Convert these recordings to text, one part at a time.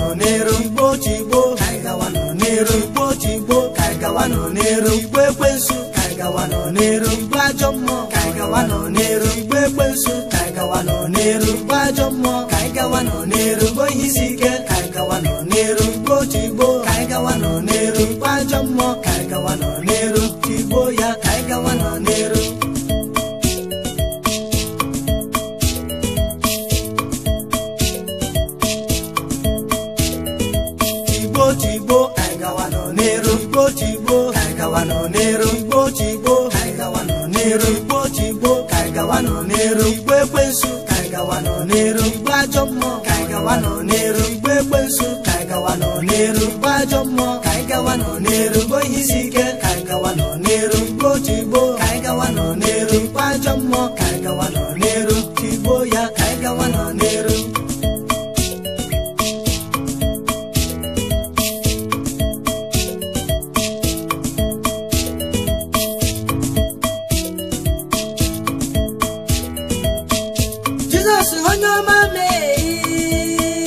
gawanụ n'iru igbo chigbo ka anyị gawanụ n'iru igbo chigbo ka anyị gawanụ n'iru igbo ekwensu ka anyị gawanụ n'iru igbo ajọ mmụọ ka anyị gawanụ n'iru igbo ekwensu ka anyị gawanụ n'iru igbo ajọ mmụọ ka anyị gawanụ n'iru igbo ihe isi ike ka anyị gawanụ n'iru igbo chigbo ka anyị gawanụ n'iru igbo ajọ mmụọ ka anyị gawanụ n'iru chigbo ya ka anyị gawanụ n'iru Igbo chigbo anyị gawa nọ n'elu Igbo chigbo anyị gawa nọ n'elu Igbo chigbo anyị gawa nọ n'elu Igbo chigbo ka anyị gawa nọ n'elu Igbo ekwensu ka anyị gawa nọ n'elu Igbo ajọ mmụọ ka anyị gawa nọ n'elu Igbo ekwensu ka anyị gawa nọ n'elu Igbo ajọ mmụọ ka anyị gawa nọ n'elu Igbo ihe isi ike ka anyị gawa nọ n'elu Igbo chigbo ka anyị gawa nọ n'elu Igbo ajọ mmụọ ka anyị gawa nọ n'elu chigbo ya ka anyị gawa nọ n'elu Jizọs onye ọma mee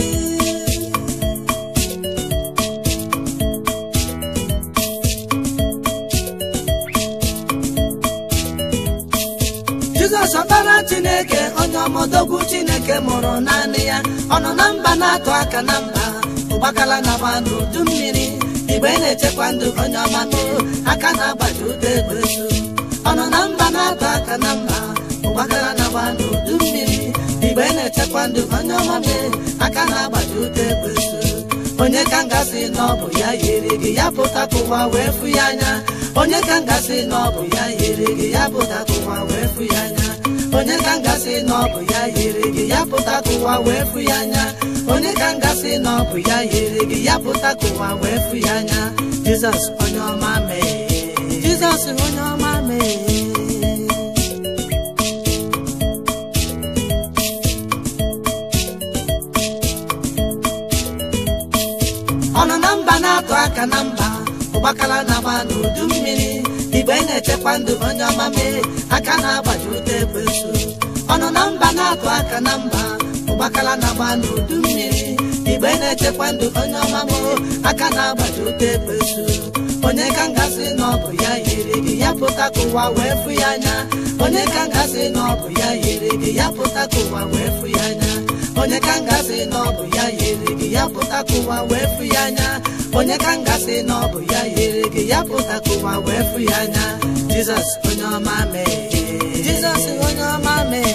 Jizọs ọkpara Chineke onye ọmọdogwu Chineke mụrụ naanị ya ọ nọ na mba na-atụ aka na mba ụgbakala na-agba n'udu mmiri igbe na-echekwa ndụ onye ọma mee aka na-agbaji ụda egbesu ọ nọ na mba na-atụ aka na mba ụgbakala na-agba n'udu mmiri igbe na-echekwa ndụ onye ọma mee aka na-agbaji ụda egbesu onye ka ngasị na ọ bụ ya yiri gị ya pụta ka ụwa wee fụ ya anya onye ka ngasị na ọ bụ ya yiri gị ya pụta ka ụwa wee fụ ya anya onye ka ngasị na ọ bụ ya yiri gị ya pụta ka ụwa wee fụ ya anya onye ka ngasị na ọ bụ ya yiri gị ya pụta ka ụwa wee fụ ya anya jizọs onye ọma mee jizọs onye ọma mee ọ nọ na mba na-atụ aka na mba ụgbakala na-agba n'udu mmiri igbe na-echekwa ndụ onye ọma mee aka na-agbaji ụta ekwensu ọ nọ na mba na-atụ aka na mba ụgbakala na-agba n'udu mmiri igbe na-echekwa ndụ onye ọma moo aka na-agbaji ụta ekwensu onye ka ngasị na ọ bụ ya yiri gị ya pụta ka ụwa wee fụ ya anya onye ka ngasị na ọ bụ ya yiri gị ya pụta ka ụwa wee fụ ya anya onye ka ngasị na ọ bụ ya yiri gị ya pụta ka ụwa wee fụ ya anya onye ka ngasị na ọ bụ ya yiri gị ya pụta ka ụwa wee fụ ya anya jizọs onye ọma mee jizọs onye ọma mee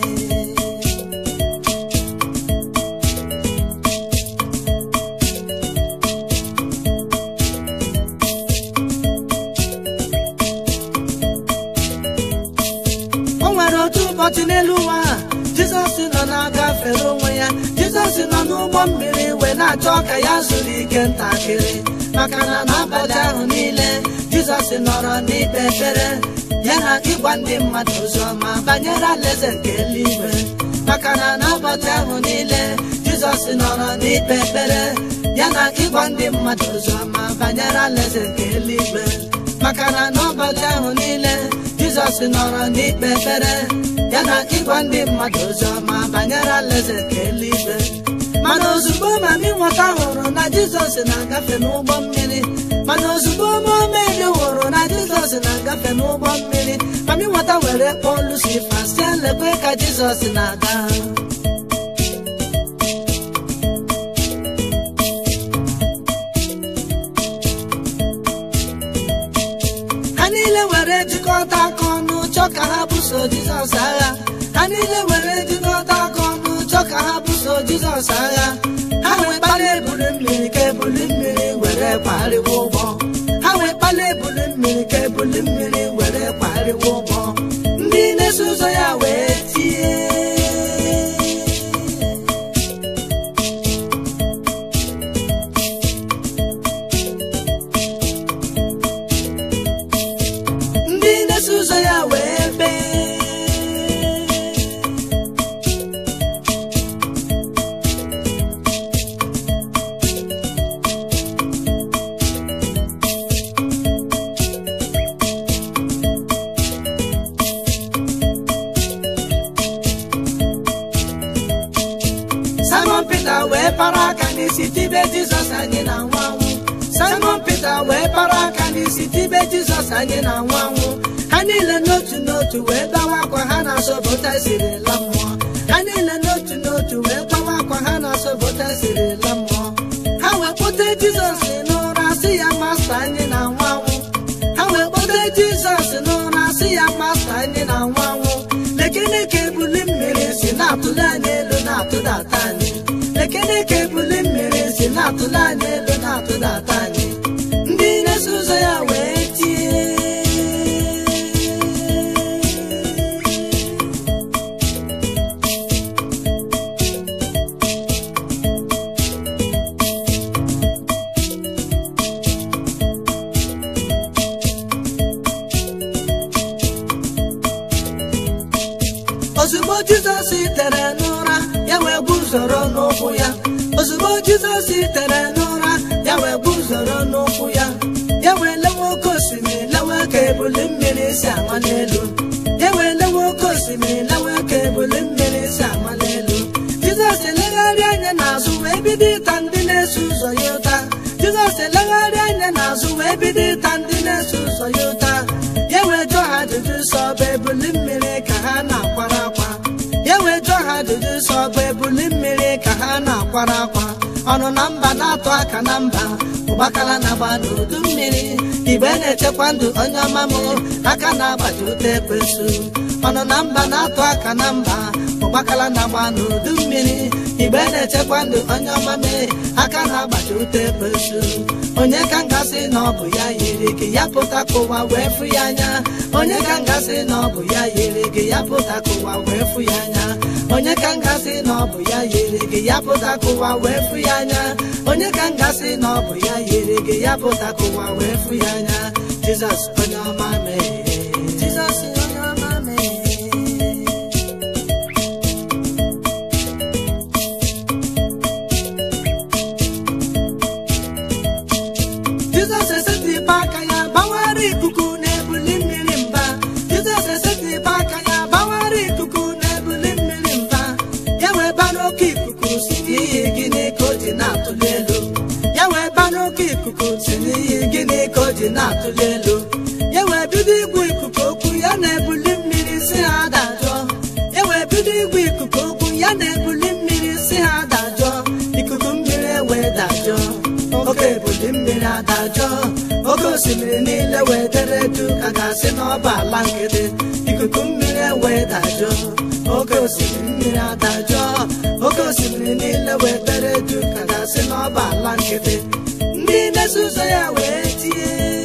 o nwere otu ụbọchị n'elu ụwa a, jizọs nọ na-agafere onwe ya jizọs nọ n'ụgbọ mmiri wee na-achọ ka ya zuru ike ntakịrị maka na n'abalị ahụ niile jizọs nọrọ n'ikpe ekpere ya na ịgwa ndị mmadụ ozi ọma banyere alaeze nke eluigwe maka na n'ụbọchị ahụ niile jizọs nọrọ n'ikpe ekpere ya na ịgwa ndị mmadụ ozi ọma banyere alaeze nke eluigwe maka na n'ụbọchị ahụ niile jizọs nọrọ n'ikpe ekpere ya na ịgwa ndị mmadụ ozi ọma banyere alaeze nke eluigwe mana ozugbo mami nwata hụrụ na jizọs na-agafe n'ụgbọ mmiri mana ozugbo momedi hụrụ na jizọs na-agafe n'ụgbọ mmiri mami nwata were kpọọ lucifa sie lekwe ka jizọs na-aga ha niile were jikọta aka ọnụ chọọ ka ha buso jizọs agha ha niile were jikọta aka ọnụ chọọ ka ha buso jizọs agha ha wee kpala ebuli mmiri ka ebuli mmiri were kwarịwa ụgbọ ha wee kpala ebuli mmiri ka ebuli mmiri were kwarịwa ụgbọ ndị na-eso ụzọ ya wee tie ndị na-eso ụzọ ya wee bee Simon Peter wee para aka n'isi tibe jizọs anyị na-anwụ anwụ simon peter wee bara aka n'isi tibe jizọs anyị na-anwụ anwụ ha niile n'otu n'otu wee gbawa akwa ha na-asọpụta sirila mmụọ ha niile n'otu n'otu wee gbawa akwa ha na-asọpụta sirila mmụọ ha wee kpọte jizọs n'ụra sị ya masta anyị na-anwụ anwụ ha wee kpọte jizọs n'ụra sị ya masta anyị na-anwụ anwụ lekene ka ebuli mmiri si na-atụle anyị elu na-atụdata anyị lekene ka ebuli mmiri si na-atụle anyị elu na-atụdata anyị ndị na-eso ụzọ ya wee tie ozugbo jizọs tere n'ụra ya wee guzoro n'ụkwụ ya ozugbo jizọs tere n'ụra ya wee guzoro n'ụkwụ ya ya wee lewe oke osimiri lewe ka ebuli mmiri si ama n'elu ya wee lewe oke osimiri lewe ka ebuli mmiri si ama n'elu jizọs elegharị anya n'azụ wee bido ịta ndị na-eso ụzọ ya ụta jizọs elegharị anya n'azụ wee bido ịta ndị na-eso ụzọ ya ụta ya wee jụọ ha ajụjụ sọ ọ bụ ebuli mmiri ka ha na-akwara akwa ya wee jụọ ha ajụjụ sọ ọ bụ ebuli mmiri ka ha na-akwara akwa ọnụ na mba na-atụ aka na mba ụgbakala na-agba n'udu mmiri igbe na-echekwa ndụ onye ọma m aka na-agbaji ụta ekwesu ọnụ na mba na-atụ aka na mba ụgbakala na-agba n'udu mmiri igbe na-echekwa ndụ onye ọma m aka na-agbaji ụta ekwesu onye ka ngasị na ọ bụ ya yiri gị ya pụta ka ụwa wee fụ ya anya onye ka ngasị na ọ bụ ya yiri gị ya pụta ka ụwa wee fụ ya anya onye ka ngasị na ọ bụ ya yiri gị ya pụta ka ụwa wee fụ ya anya onye ka ngasị na ọ bụ ya yiri gị ya pụta ka ụwa wee fụ ya anya jizọs onye ọma mee jizọs onye ọma mee Jizọs esetịpụ aka ya gbawara ikuku na-ebuli mmiri mba Jizọs esetịpụ aka ya gbawara ikuku na-ebuli mmiri mba ya wee ba n'oke ikuku si n'ihi gịnị ka o ji na-atụli elu ya wee ba n'oke ikuku si n'ihi gịnị ka o ji na-atụli elu ya wee bido igwe ikuku okwu ya na-ebuli mmiri si ha dajụọ ya wee bido igwe ikuku okwu ya na-ebuli mmiri si ha dajụọ ikuku mmiri wee dajụọ oke ebuli mmiri adajọ oke osimiri niile wee dere edu ka ga-asị n'ọba ala nkịtị ikuku mmiri wee dajọ oke osimiri mmiri adajọ oke osimiri niile wee dere edu ka ga-asị n'ọba ala nkịtị ndị na-eso ụzọ ya wee tie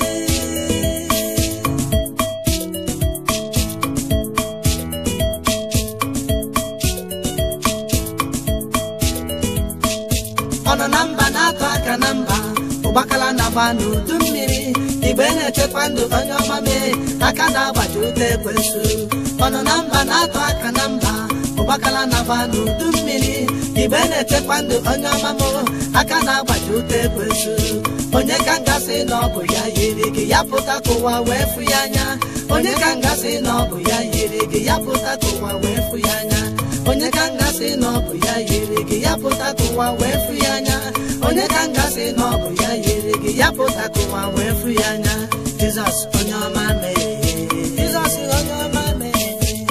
ọnọ na mba na-atụ aka na mba ụgbakala na-agba n'udu mmiri igbe na-echekwa ndụ onye ọma mee aka na-agbaji ụta ekwensu ọnọ na mba na-atụ aka na mba ụgbakala na-agba n'udu mmiri igbe na-echekwa ndụ onye ọma m aka na-agbaji ụta ekwensu onye ka ngasị na ọ bụ ya yiri gị ya pụta ka ụwa wee fụ ya anya onye ka ngasị na ọ bụ ya yiri gị ya pụta ka ụwa wee fụ ya anya onye ka ngasị na ọ bụ ya yiri gị ya pụta ka ụwa wee fụ ya anya onye ka ngasị na ọ bụ ya yiri gị ya pụta ka ụwa wee fụ ya anya jizọs onye ọma mee jizọs onye ọma mee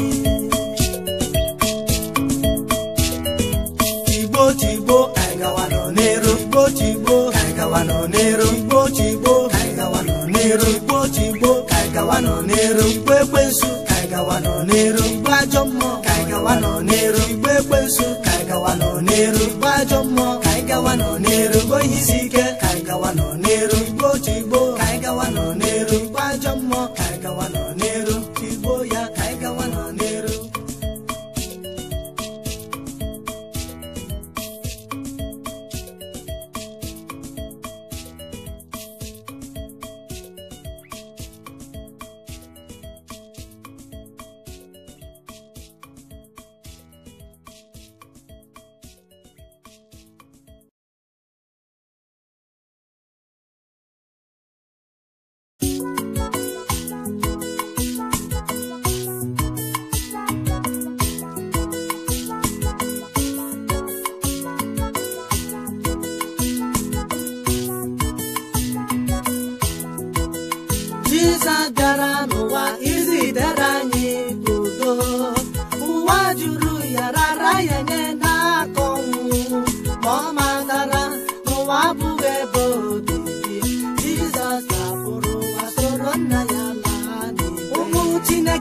Igbo tigbo anyị gawa nọ n'ero Igbo tigbo ka anyị gawa nọ n'ero Igbo tigbo ka anyị gawa nọ n'ero Igbo tigbo ka anyị gawa nọ n'ero Igbo ekwensu ka anyị gawa nọ n'ero Igbo ajọ mmụọ ka anyị gawa nọ n'ero Igbo ekwensu ka anyị gawa nọ n'ero Igbo ajọ mmụọ ka anyị gawa nọ n'ero Igbo ihe isi ike ka anyị gawa nọ n'ero Igbo tigbo ka anyị gawa nọ n'ero Igbo ajọ mmụọ ka anyị gawa nọ n'ero tigbo ya ka anyị gawa nọ n'ero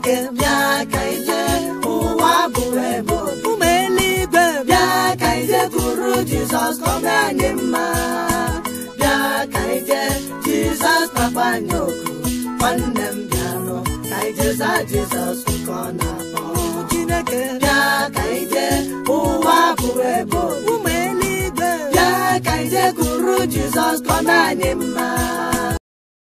chineke bịa ka ije ụwa bụ ebe obi ụmụ eluigwe bịa ka ije kwuru jizọs ka ọ mee anyị mma bịa ka ije jizọs kpakpa anyị oku nwanne m bịanụ ka ije zaa jizọs nke ọ na-akpọ ụmụ chineke bịa ka ije ụwa bụ ebe obi ụmụ eluigwe bịa ka ije kwuru jizọs ka ọ mee anyị mma